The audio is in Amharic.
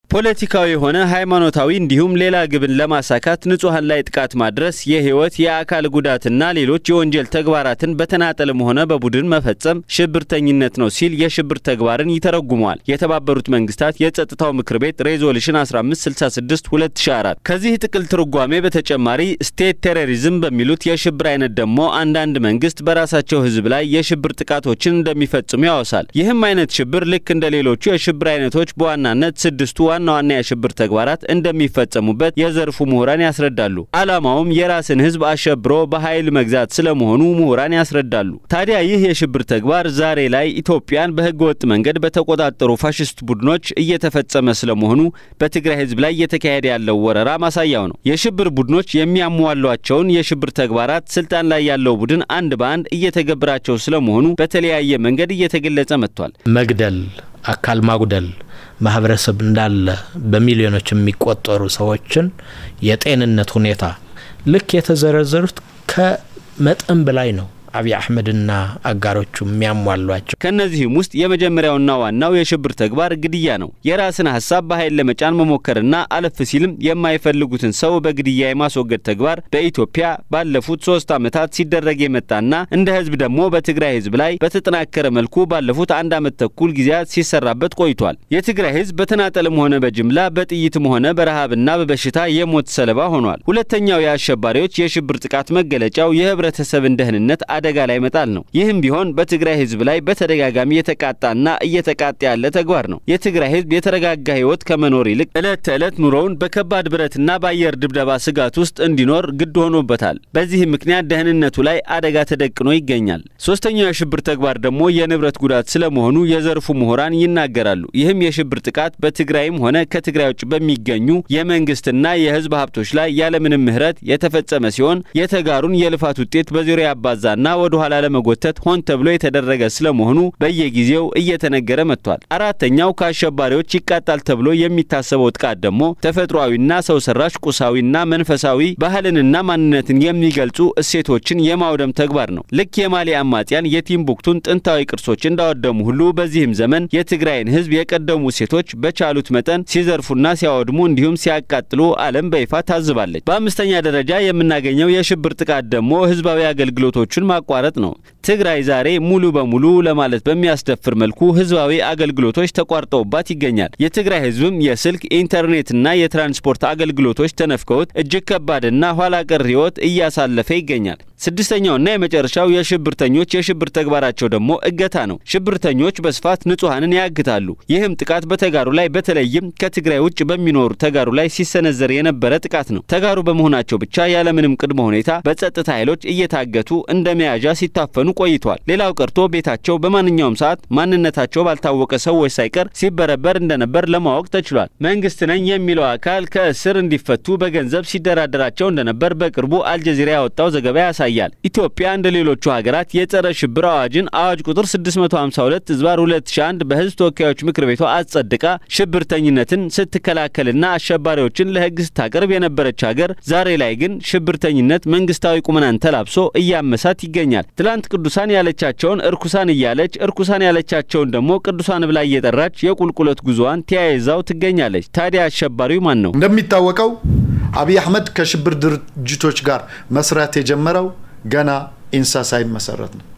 ፖለቲካዊ የሆነ ሃይማኖታዊ እንዲሁም ሌላ ግብን ለማሳካት ንጹሐን ላይ ጥቃት ማድረስ የህይወት የአካል ጉዳትና ሌሎች የወንጀል ተግባራትን በተናጠልም ሆነ በቡድን መፈጸም ሽብርተኝነት ነው ሲል የሽብር ተግባርን ይተረጉመዋል የተባበሩት መንግስታት የጸጥታው ምክር ቤት ሬዞሉሽን 1566 2004። ከዚህ ጥቅል ትርጓሜ በተጨማሪ ስቴት ቴሮሪዝም በሚሉት የሽብር አይነት ደግሞ አንዳንድ መንግስት በራሳቸው ህዝብ ላይ የሽብር ጥቃቶችን እንደሚፈጽሙ ያወሳል። ይህም አይነት ሽብር ልክ እንደ ሌሎቹ የሽብር አይነቶች በዋናነት ስድስቱ ዋና ዋና የሽብር ተግባራት እንደሚፈጸሙበት የዘርፉ ምሁራን ያስረዳሉ። ዓላማውም የራስን ህዝብ አሸብሮ በኃይል መግዛት ስለመሆኑ ምሁራን ያስረዳሉ። ታዲያ ይህ የሽብር ተግባር ዛሬ ላይ ኢትዮጵያን በህገ ወጥ መንገድ በተቆጣጠሩ ፋሽስት ቡድኖች እየተፈጸመ ስለመሆኑ በትግራይ ህዝብ ላይ እየተካሄደ ያለው ወረራ ማሳያው ነው። የሽብር ቡድኖች የሚያሟሏቸውን የሽብር ተግባራት ስልጣን ላይ ያለው ቡድን አንድ በአንድ እየተገብራቸው ስለመሆኑ በተለያየ መንገድ እየተገለጸ መጥቷል። መግደል፣ አካል ማጉደል ማህበረሰብ እንዳለ በሚሊዮኖች የሚቆጠሩ ሰዎችን የጤንነት ሁኔታ ልክ የተዘረዘሩት ከመጠን በላይ ነው። አብይ አህመድና አጋሮቹ የሚያሟሏቸው ከእነዚህም ውስጥ የመጀመሪያውና ዋናው የሽብር ተግባር ግድያ ነው። የራስን ሀሳብ በኃይል ለመጫን መሞከርና አለፍ ሲልም የማይፈልጉትን ሰው በግድያ የማስወገድ ተግባር በኢትዮጵያ ባለፉት ሶስት ዓመታት ሲደረግ የመጣና እንደ ህዝብ ደግሞ በትግራይ ህዝብ ላይ በተጠናከረ መልኩ ባለፉት አንድ ዓመት ተኩል ጊዜያት ሲሰራበት ቆይቷል። የትግራይ ህዝብ በተናጠልም ሆነ በጅምላ በጥይትም ሆነ በረሃብና በበሽታ የሞት ሰለባ ሆኗል። ሁለተኛው የአሸባሪዎች የሽብር ጥቃት መገለጫው የህብረተሰብን ደህንነት አደጋ ላይ መጣል ነው። ይህም ቢሆን በትግራይ ህዝብ ላይ በተደጋጋሚ የተቃጣና እየተቃጣ ያለ ተግባር ነው። የትግራይ ህዝብ የተረጋጋ ህይወት ከመኖር ይልቅ ዕለት ተዕለት ኑሮውን በከባድ ብረትና በአየር ድብደባ ስጋት ውስጥ እንዲኖር ግድ ሆኖበታል። በዚህም ምክንያት ደህንነቱ ላይ አደጋ ተደቅኖ ይገኛል። ሶስተኛው የሽብር ተግባር ደግሞ የንብረት ጉዳት ስለመሆኑ የዘርፉ ምሁራን ይናገራሉ። ይህም የሽብር ጥቃት በትግራይም ሆነ ከትግራይ ውጭ በሚገኙ የመንግስትና የህዝብ ሀብቶች ላይ ያለምንም ምህረት የተፈጸመ ሲሆን የተጋሩን የልፋት ውጤት በዙሪያ ያባዛና ወደ ኋላ ለመጎተት ሆን ተብሎ የተደረገ ስለመሆኑ በየጊዜው እየተነገረ መጥቷል። አራተኛው ከአሸባሪዎች ይቃጣል ተብሎ የሚታሰበው ጥቃት ደግሞ ተፈጥሯዊና ሰው ሰራሽ ቁሳዊና መንፈሳዊ ባህልንና ማንነትን የሚገልጹ እሴቶችን የማውደም ተግባር ነው። ልክ የማሊ አማጽያን የቲምቡክቱን ጥንታዊ ቅርሶች እንዳወደሙ ሁሉ በዚህም ዘመን የትግራይን ህዝብ የቀደሙ እሴቶች በቻሉት መጠን ሲዘርፉና ሲያወድሙ እንዲሁም ሲያቃጥሉ ዓለም በይፋ ታዝባለች። በአምስተኛ ደረጃ የምናገኘው የሽብር ጥቃት ደግሞ ህዝባዊ አገልግሎቶችን ማቋረጥ ነው። ትግራይ ዛሬ ሙሉ በሙሉ ለማለት በሚያስደፍር መልኩ ህዝባዊ አገልግሎቶች ተቋርጠውባት ይገኛል። የትግራይ ህዝብም የስልክ ኢንተርኔትና የትራንስፖርት አገልግሎቶች ተነፍከውት እጅግ ከባድና ኋላ ቀር ህይወት እያሳለፈ ይገኛል። ስድስተኛውና የመጨረሻው የሽብርተኞች የሽብር ተግባራቸው ደግሞ እገታ ነው። ሽብርተኞች በስፋት ንጹሐንን ያግታሉ። ይህም ጥቃት በተጋሩ ላይ በተለይም ከትግራይ ውጭ በሚኖሩ ተጋሩ ላይ ሲሰነዘር የነበረ ጥቃት ነው። ተጋሩ በመሆናቸው ብቻ ያለምንም ቅድመ ሁኔታ በጸጥታ ኃይሎች እየታገቱ እንደ መያዣ ሲታፈኑ ቆይቷል። ሌላው ቀርቶ ቤታቸው በማንኛውም ሰዓት ማንነታቸው ባልታወቀ ሰዎች ሳይቀር ሲበረበር እንደነበር ለማወቅ ተችሏል። መንግስት ነኝ የሚለው አካል ከእስር እንዲፈቱ በገንዘብ ሲደራደራቸው እንደነበር በቅርቡ አልጀዚራ ያወጣው ዘገባ ያሳያል። ኢትዮጵያ እንደ ሌሎቹ ሀገራት የጸረ ሽብር አዋጅን አዋጅ ቁጥር 652 ዝባር 2001 በህዝብ ተወካዮች ምክር ቤቷ አጸድቃ ሽብርተኝነትን ስትከላከልና አሸባሪዎችን ለህግ ስታቀርብ የነበረች ሀገር ዛሬ ላይ ግን ሽብርተኝነት መንግስታዊ ቁመናን ተላብሶ እያመሳት ይገኛል። ትላንት ቅዱሳን ያለቻቸውን እርኩሳን እያለች እርኩሳን ያለቻቸውን ደግሞ ቅዱሳን ብላ እየጠራች የቁልቁለት ጉዞዋን ተያይዛው ትገኛለች። ታዲያ አሸባሪው ማን ነው? እንደሚታወቀው አብይ አህመድ ከሽብር ድርጅቶች ጋር መስራት የጀመረው ገና ኢንሳ ሳይመሰረት ነው።